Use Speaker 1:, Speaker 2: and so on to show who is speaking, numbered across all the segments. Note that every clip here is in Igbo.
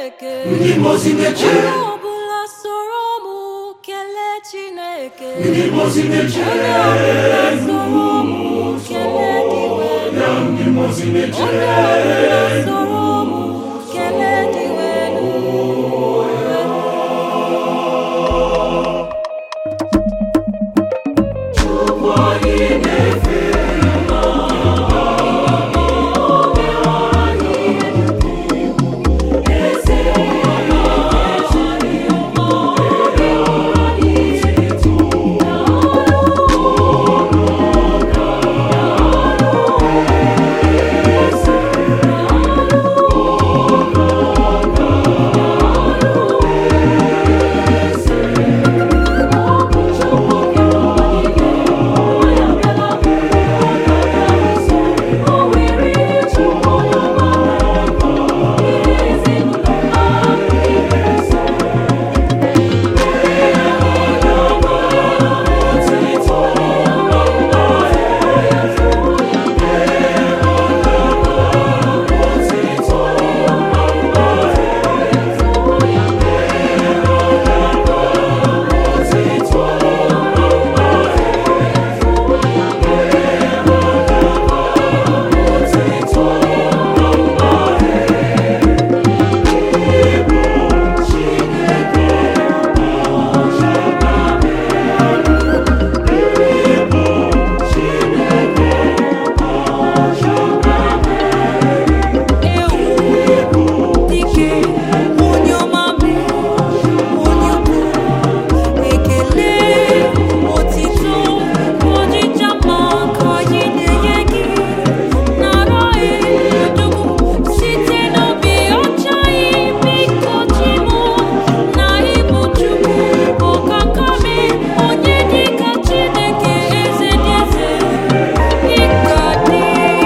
Speaker 1: Chineke
Speaker 2: ndị mozi na-eche
Speaker 1: onye ọbụla soro m kelee Chineke
Speaker 2: ndị mozi na-eche
Speaker 1: onye ọbụla soro m kelee diwe
Speaker 2: ndị mozi na-eche
Speaker 1: onye ọbụla soro m kelee diwe ewu dike onye ọma mee onye ukwu ekele otito ọjịja mma ka anyị na-enye gị nara edugwu site n'obi ọcha biko chimo na ịbụ chukwu ọkakame onye dịka chineke eze dị eze ịka dị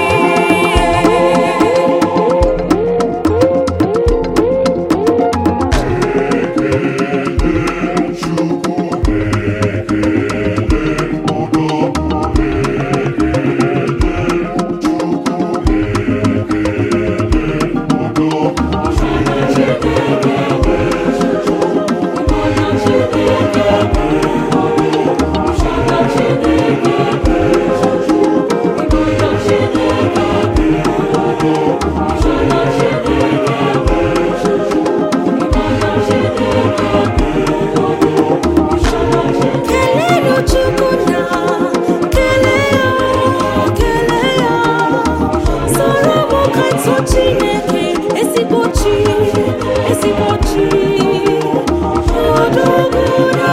Speaker 1: Kelelu Chukwu na kelee ya kelee ya soro m ka tụ Chineke ezigbo chi ezigbo chi odogwu na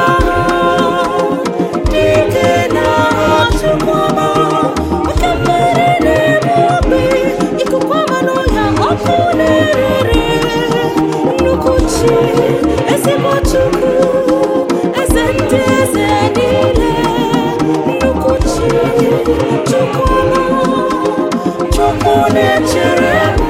Speaker 1: dike na Chukwu ọma oke mmiri na-eme ogbe ikuku ọma n'ọhịa ọkụ na-erere nnukwu chi ezigbo Chukwu eze ndị eze niile nnukwu chi Chukwu ọma Chukwu na-echere m